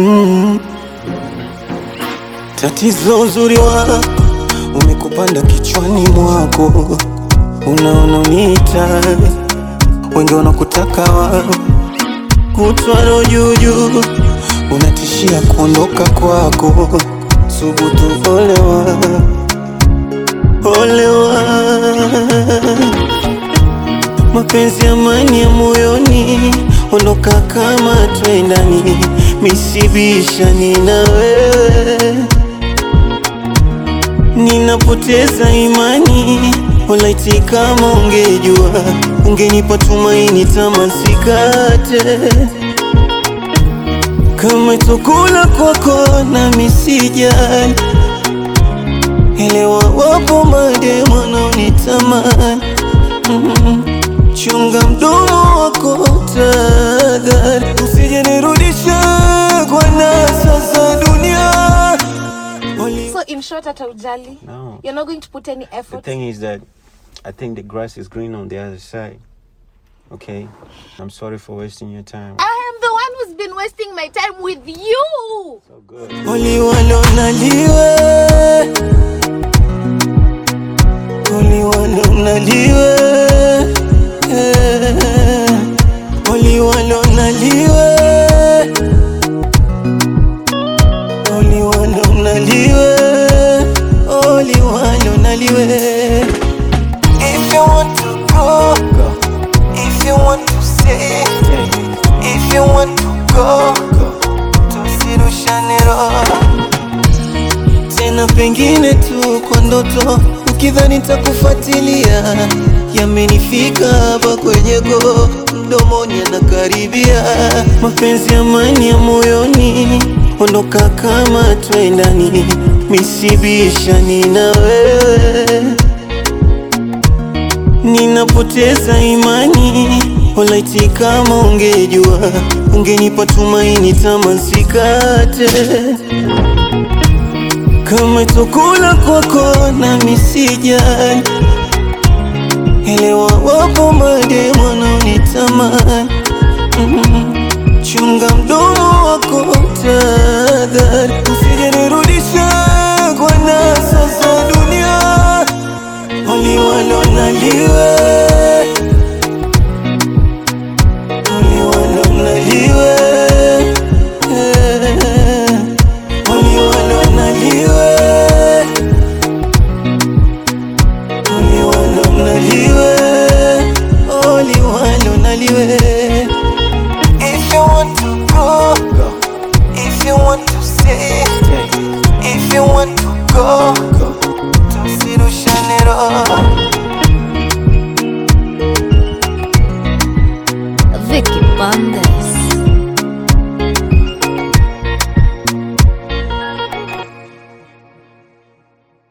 mm. Tatizo uzuri wa umekupanda kichwani mwako, unaona uniita, wengi wanakutaka wao, kutwaro juujuu, unatishia kuondoka kwako, subutu olewa, olewa mapenzi amani ya moyoni, ondoka kama twendani, misibishani na wewe, ninapoteza imani. Olaiti, kama ungejua, ungenipa tumaini, tamasikate kama chakula kwako, nami sijali elewa, wapo mademu wanaonitamani mm. Chunga mdomo wako tadhari, usije nirudishe kwa nasa za dunia. Oli- So in short, hata ujali. No. You're not going to put any The effort. thing is that I think the grass is green on the other side. Okay? I'm sorry for wasting your time. I am the one who's been wasting my time with you. So good. Oli walonaliwe Oli walonaliwe eh. Oli walonaliwe Oli walonaliwe Oli walonaliwe If you want to go, go. If you want to stay, if you want to go, go. Tusirushane roho tena, pengine tu kwa ndoto, ukidhani takufuatilia. Yamenifika hapa kwenye go, mdomoni anakaribia. Mapenzi amani ya moyoni, ondoka kama twendani, misibishani na wewe ninapoteza imani. Olaiti, kama ungejua, ungenipa tumaini, tamasikate kama chakula kwako, nami sijali elewa, wapo mademu wanaonitamani mm. Chunga mdomo wako tadhari, usije nirudishe kwa nasa za dunia. Oli walonaliwe